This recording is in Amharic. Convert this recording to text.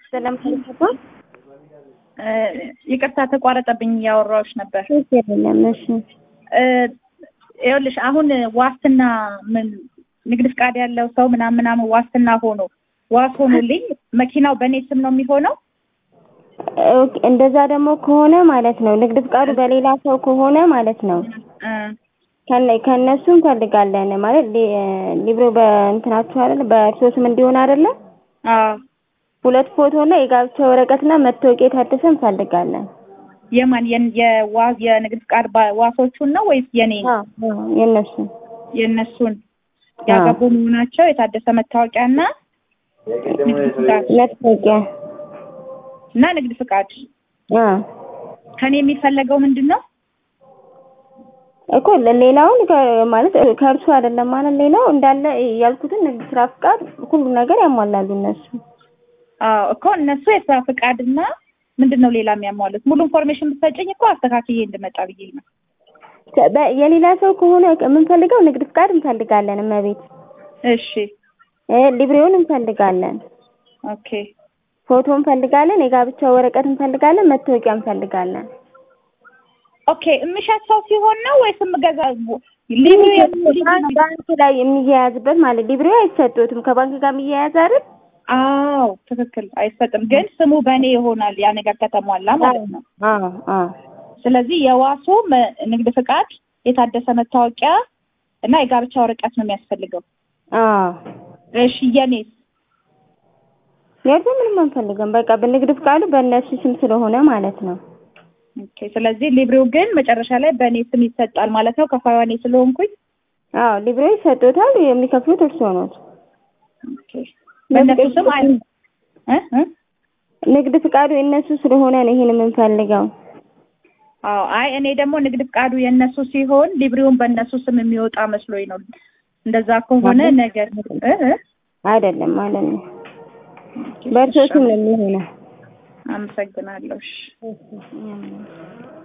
ስለምትገባ ይቅርታ ተቋረጠብኝ፣ እያወራሁሽ ነበር። የለም። እሺ ይኸውልሽ አሁን ዋስትና ምን ንግድ ፍቃድ ያለው ሰው ምናምን ምናምን ዋስትና ሆኖ ዋስ ሆኖልኝ መኪናው በእኔ ስም ነው የሚሆነው? ኦኬ፣ እንደዛ ደግሞ ከሆነ ማለት ነው ንግድ ፍቃዱ በሌላ ሰው ከሆነ ማለት ነው እ ከነ ከነሱ እንፈልጋለን ማለት ሊ- ሊብሮ በእንትናችሁ አይደለ በእርሶ ስም እንዲሆን አይደለ አዎ ሁለት ፎቶ እና የጋብቻ ወረቀትና መታወቂያ የታደሰ እንፈልጋለን። የማን የን- የዋ- የንግድ ፍቃድ ባ- ዋሶቹን ነው ወይስ የኔ አዎ የነሱ የእነሱን ያገቡ መሆናቸው የታደሰ መታወቂያና ንግድ ፍቃድ መታወቂያ እና ንግድ ፍቃድ አ ከኔ የሚፈለገው ምንድን ነው? እኮ ሌላውን ከ- ማለት ከእርሱ አይደለም ማለት ሌላው እንዳለ ያልኩትን ንግድ ስራ ፍቃድ ሁሉ ነገር ያሟላሉ እነሱ። አዎ እኮ እነሱ የስራ ፍቃድና ምንድን ነው ሌላ የሚያሟሉት? ሙሉ ኢንፎርሜሽን ብትሰጭኝ እኮ አስተካክዬ እንድመጣ ብዬ ነው። በ- የሌላ ሰው ከሆነ የምንፈልገው ንግድ ፍቃድ እንፈልጋለን፣ እመቤት እሺ እ ሊብሬውን እንፈልጋለን፣ ኦኬ ፎቶ እንፈልጋለን፣ የጋብቻ ወረቀት እንፈልጋለን፣ መታወቂያ እንፈልጋለን። ኦኬ የምሸጥ ሰው ሲሆን ነው ወይስ የምገዛ ሊብሬ ባንክ ባንክ ላይ የሚያያዝበት ማለት ሊብሬው አይሰጡትም ከባንክ ጋር የሚያያዝ አይደል? አዎ ትክክል አይሰጥም ግን ስሙ በእኔ ይሆናል ያ ነገር ከተሟላ ማለት ነው አዎ አዎ ስለዚህ የዋሱ መ- ንግድ ፍቃድ የታደሰ መታወቂያ እና የጋብቻ ወረቀት ነው የሚያስፈልገው አዎ እሺ የኔስ የእርሱ ምንም አንፈልግም። በቃ በንግድ ፍቃዱ በእነሱ ስም ስለሆነ ማለት ነው። ኦኬ ስለዚህ ሊብሬው ግን መጨረሻ ላይ በእኔ ስም ይሰጣል ማለት ነው ከፋይዋ እኔ ስለሆንኩኝ አዎ ሊብሬው ይሰጡታል፣ የሚከፍሉት እርስዎ ነው። ኦኬ በእነሱ ስም አይ እ እ ንግድ ፍቃዱ የእነሱ ስለሆነ ነው ይሄን የምንፈልገው። አዎ አይ እኔ ደግሞ ንግድ ፍቃዱ የእነሱ ሲሆን ሊብሬውን በእነሱ ስም የሚወጣ መስሎኝ ነው እንደዛ ከሆነ ነገር እ እ አይደለም ማለት ነው። በእርሶ ስም ነው የሚሆነው። አመሰግናለሁ እሺ እሺ